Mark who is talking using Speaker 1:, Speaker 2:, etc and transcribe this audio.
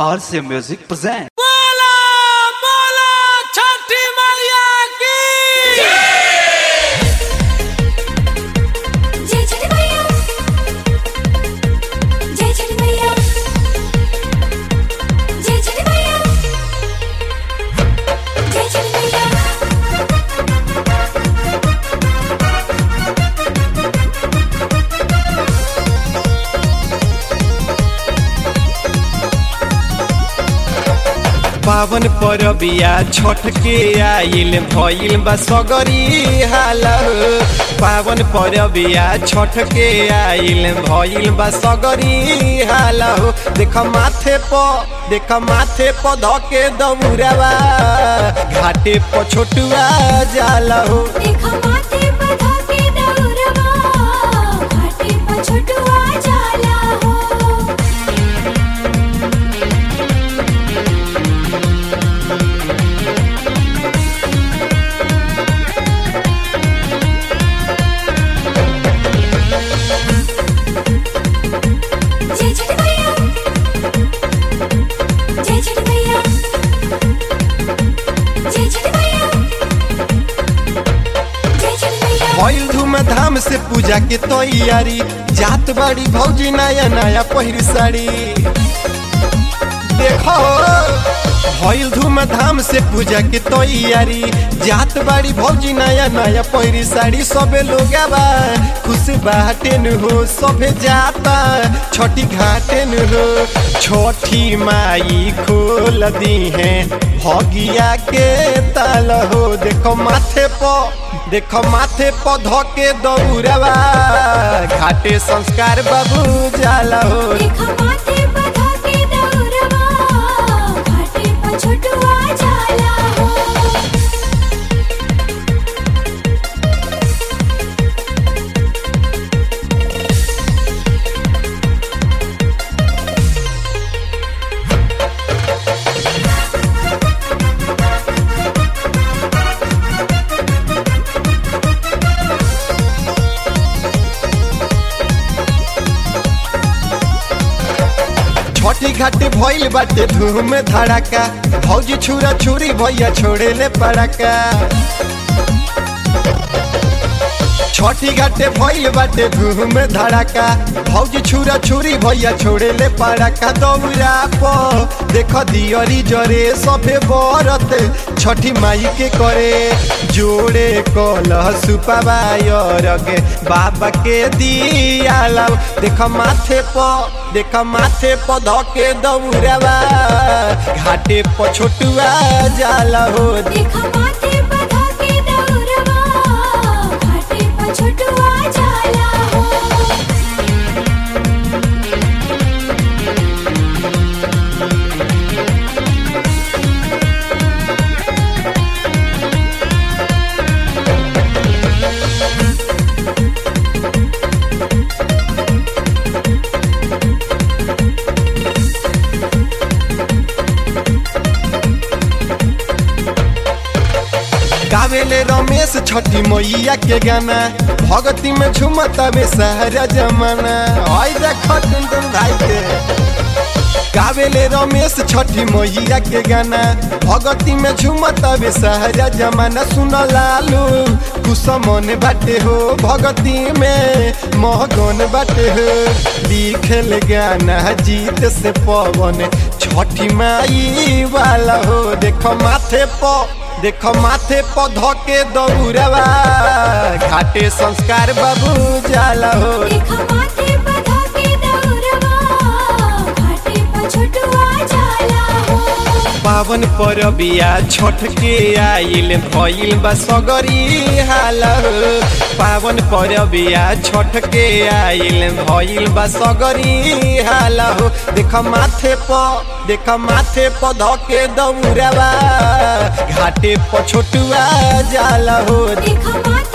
Speaker 1: RC Music present.
Speaker 2: बोला बोला छठी मैया की
Speaker 3: जय छठ मैया जय छठ मैया जय छठ मैया जय छठ मैया
Speaker 2: पावन परबिया छठ के आइल भइल बा सगरी हाल पावन परबिया छठ के आइल भइल बा सगरी हाल देख माथे प देख माथे प धके दौड़ावा घाटे प छोटुआ जाला हो
Speaker 3: देखा माथे पर धके दौरवा घाटे पर छोटुआ जाला हो जय छठ मैया जय छठ मैया जय छठ मैया जय छठ मैया
Speaker 2: भइल धूमधाम से पूजा के तैयारी जात बाड़ी भौजी नया नया पहिर साड़ी देखो भइल धूमधाम से पूजा के तैयारी जात बाड़ी भौजी नया नया पहिरी साड़ी सबे लोग बा खुश बाटेन हो सबे जाता छठी घाटेन हो छठी माई खोल दी है भगिया के ताल हो देखो माथे प देखो माथे प धके दौड़वा घाटे संस्कार बाबू जाला हो
Speaker 3: देखा माथे पर धके दौरवा घाटे पर छोटुआ जाला हो
Speaker 2: छठी घाटे भइल बाटे धूम धड़ाका भौजी छुरा छुरी भैया छोड़े ले पड़ाका छठी घाटे भइल बाटे धूम धड़ाका भौजी छुरा छुरी भैया छोड़े ले पड़ाका दौरा प देख दियरी जरे सभे बरत छठी माई के करे जोड़े कलह सुपाबायर गे बाबा के दियाला देख माथे प देख माथे प धके दौड़ावा घाटे प छोटुआ जाला हो
Speaker 3: देखा माथे पर धके दौरवा घाटे पर छोटुआ जाला हो
Speaker 2: गावेले रमेश छठी मैया के गाना भगती में झुमतावे सारा जमाना आई देख टुन टुन भाई के गावेले रमेश छठी मैया के गाना भगती में झुमतावे सारा जमाना सुन लालू कुछ मन बाटे हो भगती में महगन बाटे हो लिखल गाना जीत से पवन छठी माई वाला हो देखो माथे प देखो माथे प धके दौड़वा घाटे संस्कार बाबू जाला हो
Speaker 3: देखा माथे पर धके दौरवा घाटे पर छोटुआ जाला हो
Speaker 2: पावन परबिया छठ के आइल भइल बा सगरी हाल पावन परबिया छठ के आइल भइल बा सगरी हाल देख माथे प देख माथे प धके दौड़वा घाटे प छोटुआ जाला हो
Speaker 3: देखा माथे